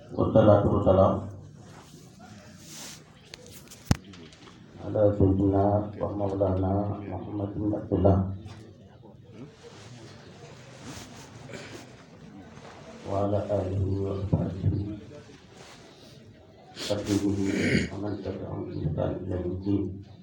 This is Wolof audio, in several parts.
wasalaatu wasalaam ala sayyidina wa mawlana Muhammad bin Abdullah wa ala alihi wa sahbihi tabi'ihi wa man tabi'ahum bi ihsan ila yawmi din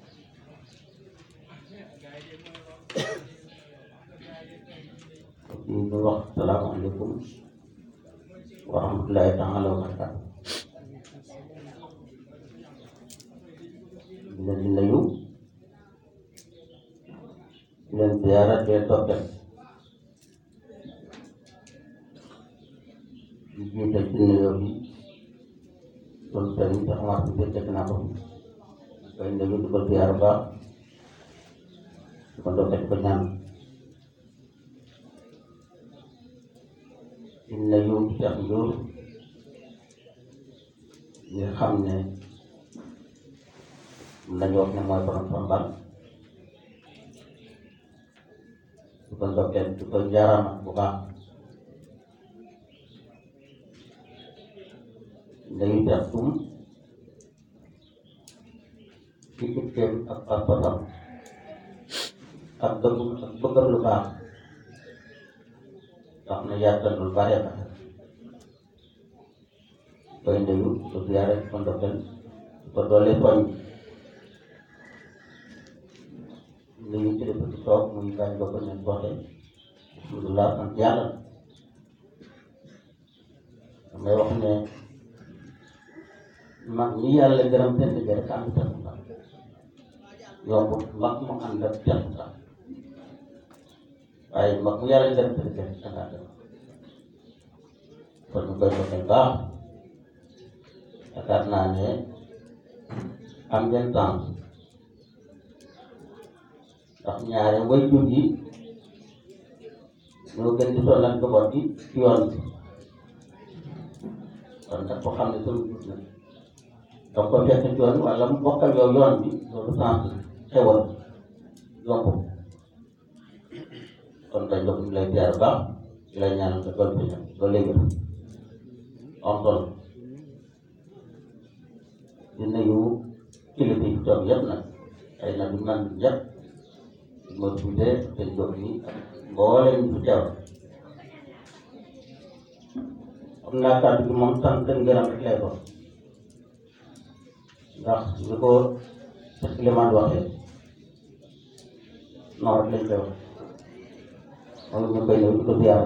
ñu ngi wax salaamaaleykum wa rahmatullahi taala wa barakatu di leen di nuyu di leen ziyaara di leen toppal di jiital ci nuyoo bi loolu sëriñ Cheikh Omar bi fekk naa ko koy nuyu di ko ziyaara baax di ko ndokkee di ko ñaan di nuyu Cheikh Ndour ñi xam ne nañu wax ne mooy borom Pambal di ko ndokkee di ko jaarama bu baax nuyu Cheikh Tum ci itteem ak pas-pasam ak dëggum ak bëggam lu baax tax na yaatal lu bare ba koy nuyu ko ziyaare ko ndokkeel ko doole soñ nuyu ci dëkk ci toog muy gaañ ba ko ne goxe alhamdulilah sant yàlla damay wax ne mag ñi yàlla gërëm seen liggéey rek ànd sant la yombut mag mu ànd ak sant la waaye mag mu yàlla gërëm seen liggéey rek dangaa gërëm kon ñu koy doxal baax yaakaar naa ne am ngeen temps ndax ñaare waajur yi ñoo gën di sonal njaboot gi ci yoon bi kon nag ko xam ne sunu jur na donc ko fekk ci yoon wala mu bokkal yow yoon bi loolu sens xewal yomb kon dañ jox ñu lay ziar baax di lay ñaanal nga doon fi ñëw ba léegi am solo di nuyu kilifa yi toog yëpp nag ay na du man yëpp di ma tuddee seen jóg yi mbooleem du teew am naa kàddu gi moom sant ngërëm rek lay doon ndax ni ko Souleymane waxee noonu rek lañ koy wax moom ñu koy ñëw di ko ziar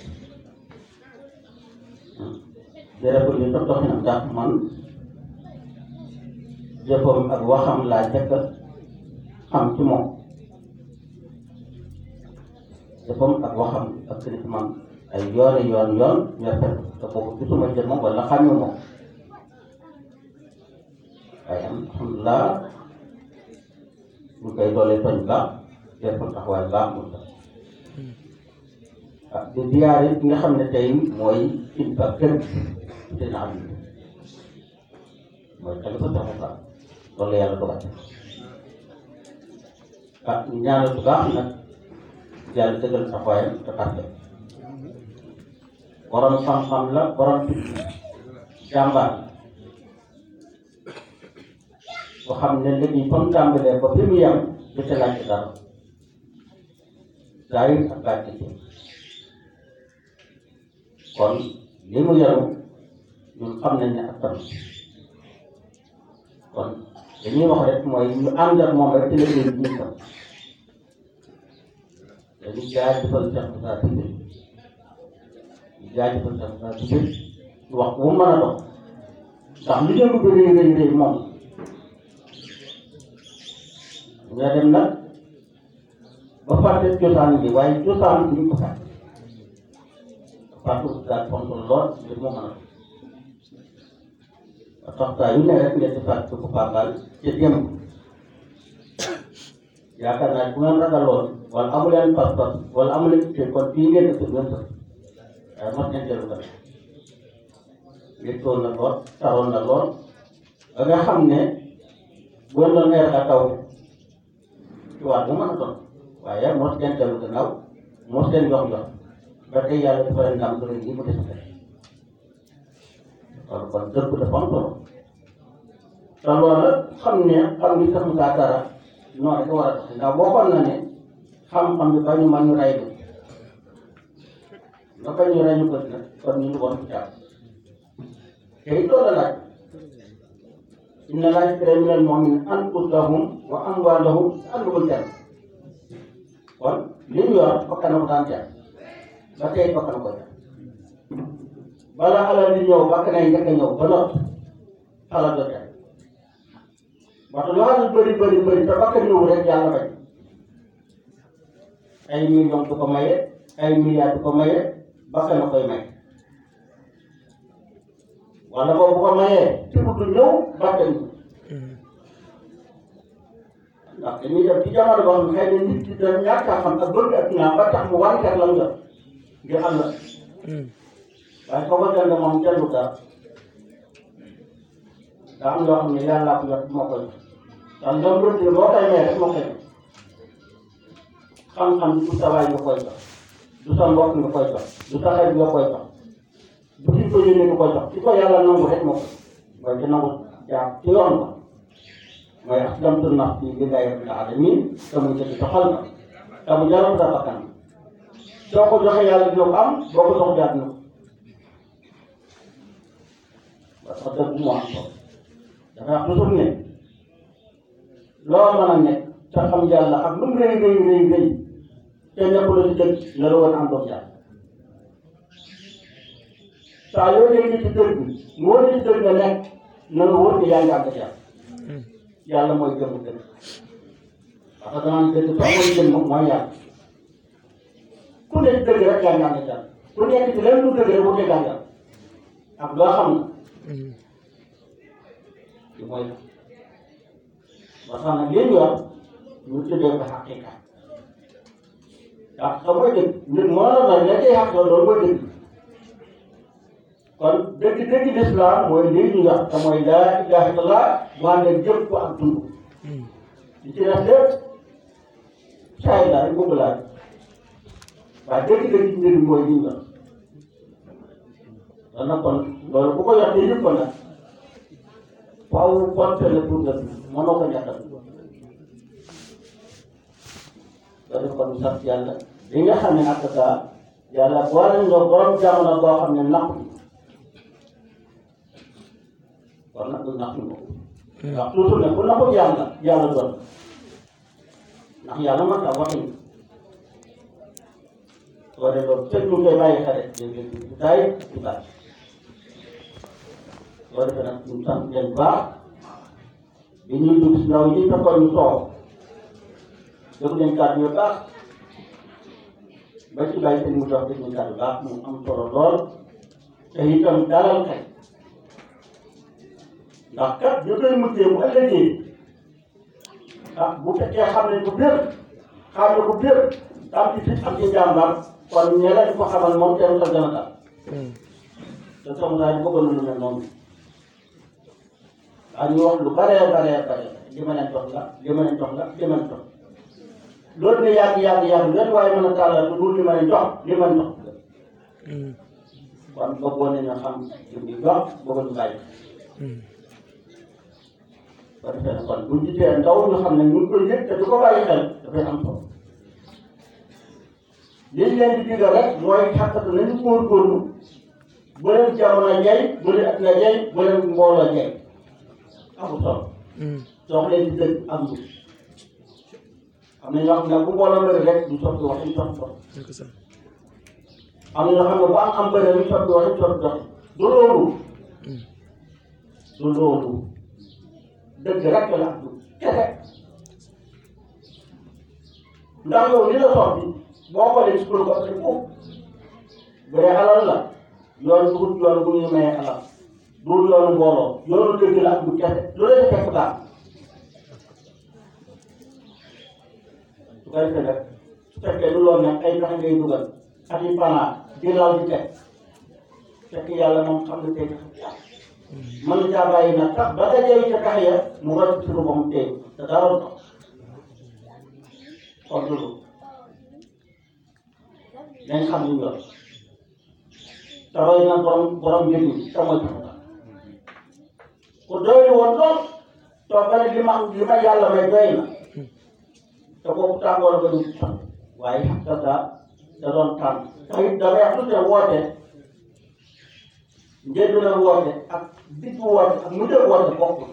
jërëjëf li sax dox na ndax man jëfam ak waxam laa jëkk xam ci moom jëfam ak waxam ak sëriñ man ay yooni yoon yoon ñoo fekk te boobu gisuma jël moom wala xàmmu moom waaye alhamdulilah ñu koy doole toñ baax jëfam taxawaay baax mu tax ah di ziyaare bi nga xam ne tey mooy kilifa kër seen am mooy xalifa taxu baax loolu yàlla dogal ah ñu ñaanal bu baax nag yàlla dëggal taxawaayam te barke borom xam-xam la borom jàmbaar boo xam ne léegi comme tàmbalee ba fi mu yem du ca laaj dara zaahir ak baatin kon li mu yaru ñun xam nañ ne ak tam kon dañuy wax rek mooy ñu ànd ak moom rek ci liggéey bi ñu tam dañuy jaajëfal Cheikh Moussa Cissé ñu jaajëfal Cheikh Moussa Cissé wax bu mën a dox ndax lu jëm bi rëy rëy rëy moom nga dem nag ba fàtte cosaan bi waaye cosaan bi ñu ko fàtte fàtte daal fonk lool ngir mu mën a dox tax saa yu ne rek ngeen di fàtte ko Pambal ca démb yaakaar naa bu ngeen ragaloon wala amu leen pas-pas wala amu leen itte kon fii ngeen def ngeen sax waaye mos ngeen jël nga yëgtoon na lool taroon na lool ba nga xam ne bu ngeen doon neex a taw ci waat bu mën a doon waaye mos ngeen dellu gannaaw mos ngeen yox yox ba tey yàlla dafa leen ndam lu rëy li mu def loolu kon dëgg dafa am solo te loolu xam ne xam ni sax ngaa dara noonu rek war a tax ndax bokkoon na ne xam-xam bi ba ñu mën ñu rey ko nga bañ ñu rey ñu ko nag kon ñu ngi woon ci jàpp te it loolu laaj inna laa yashtarii minal mu'miniina anfusahum wa amwaalahum bi anna lahumul janna kon li ñu yor bakkan ko daan jar ba tey bakkan ko jar bala alal di ñëw bakkan ay njëkk a ñëw ba noppi alal do jar parce que lu alal bëri bëri bëri te bakkan ñëw rek yàlla bañ ay millions du ko maye ay milliards du ko maye bakkan na koy may wala boobu bu ko mayee ci du ñëw bakkan ñëw ndax dañuy def ci jamono boo xam ne xëy na nit ki da ñàkk a xam ak bëgg ak ñaar ba tax mu wàññeeku la nga ngir am la waaye foo ko jënd moom jëndu dara daa am loo xam ne yàlla ko yor moo koy ndax ñoom rëdd boo koy may rek moo koy xam-xam du sa waay nga koy jox du sa mbokk nga koy jox du sa xarit nga koy jox du ki ko yónnee nga koy jox ki ko yàlla nangu rek moo koy mooy ci nangu jaar ci yoon ba mooy aslamtu nafsi lillahi rabbil alamin te muy dëgg doxal na te mu jaral sa bakkan soo ko joxee yàlla dina ko am boo ko jox jaar na ko parce que dëgg mu am solo dafa wax toujours ne loo mën a nekk te xam yàlla ak lu mu rëy rëy rëy rëy te nekkul ci dëgg la la woon am doom yàlla saa yoo dégg ci dëgg mu wóor ci dëgg nga nekk na nga wóor ne yaa ngi ànd ak yàlla yàlla mooy jëmm dëgg parce que danaan dëgg soo mooy jëmm mooy yàlla ku nekk dëgg rek yaa ngi ànd ak yàlla ku nekk ci lenn lu dëgg rek wute gaa yàlla ak loo xam na li mooy la ba tax nag li ñu yor ñu tuddee ko xaqiqa ndax xam mooy dëgg nit moo la doon la cay xaq loolu mooy dëgg kon dëgg dëgg lislaam mooy lii ñu yor te mooy laa ilaha illallah maa ngi jëf ko ak dund li ci des lépp saay la rek bëgg laa waaye dëgg dëgg mbir mi mooy li ñu yor kon nag kon loolu bu ko yor te yëpp ko nag faaw compte la pour nga mënoo ko ñàkkal loolu kon sant yàlla li nga xam ne nag daa yàlla boole nga borom jamono boo xam ne napp kon nag du napp moom ndax toujours ne ku nappul yàlla yàlla doon ndax yàlla man ta waxin soo dee loolu tëj ñu koy bàyyi xale léeg-léeg du taay du baax soo defee nag ñu sant leen baax bi ñuy dugg si ndaw yi fekkoon ñu toog déglu leen kàddu yu baax ba ci bàyyi seen mu jox déglu leen kàddu baax mu am solo lool te itam dalal xel ndax kat ñu koy mujjee bu ëllëgee ah bu fekkee xam nañ ko biir xam ne ko biir am ci fit am ci jàmbaar kon ñeneen ko xamal moom teewul sa gën a tax te sama saa yi bëggoon na lu mel noonu waaw ñu wax lu baree baree bare li ma leen jox la li ma leen jox la li ma leen jox loolu ne yàgg yàgg yàgg leen waaye mën a tàllal lu dul li ma leen jox li ma leen jox kon bëggoon nañu xam li muy jox bëggoon ñu bàyyi ba defee ne kon buñ gisee ndaw ñu xam ne ñu ngi koy yëg te du ko bàyyi xel dafay am solo liñ leen di digal rek mooy xàqatu nañu góorgóorlu bu leen jamono jay bu leen at na jay bu leen mbooloo jay amul solo soo leen di dëgg am lu am na ñoo xam ne bu mbooloo bëri rek du sotti wax ñu sotti dox am na ñoo xam ne bu am am bëri ñu sotti wax ñu sotti dox du loolu du loolu dëgg rek la ak du kese ndax yow li la sotti boo xoolee ci kuréel ko ëpp foofu bu dee alal la yoon bu yoon bu ñuy mayee alal du yoonu mbooloo yoonu dëgg la ak du kese lu leen fekk daal su ko defee nag su fekkee lu loolu nag ay pexe ngay dugal ak i panaa di law di teg fekk yàlla moom xam nga tey mën na caa bàyyi nag tax ba dajee ca tax ya mu war ci lu moom tey te dara du tax kon loolu nañ xam li ñu yor te roy na borom borom mbir mi te mooy tax ku doylu woon lool toog ba ne li ma li ma yàlla may doy na te boobu tàngoor ba du sax waaye xam nga da doon tànn te it damay wax tuuti woote njëriñ la woote ak diggu woote ak mujj woote bokkul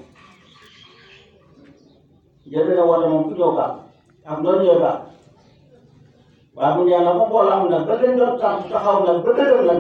njëriñ la woote moom ku ñëw baax ak noonu ñëw baax waaye mu ne yàlla moom boole am na ba leen doon tànn taxaw na ba dëgër na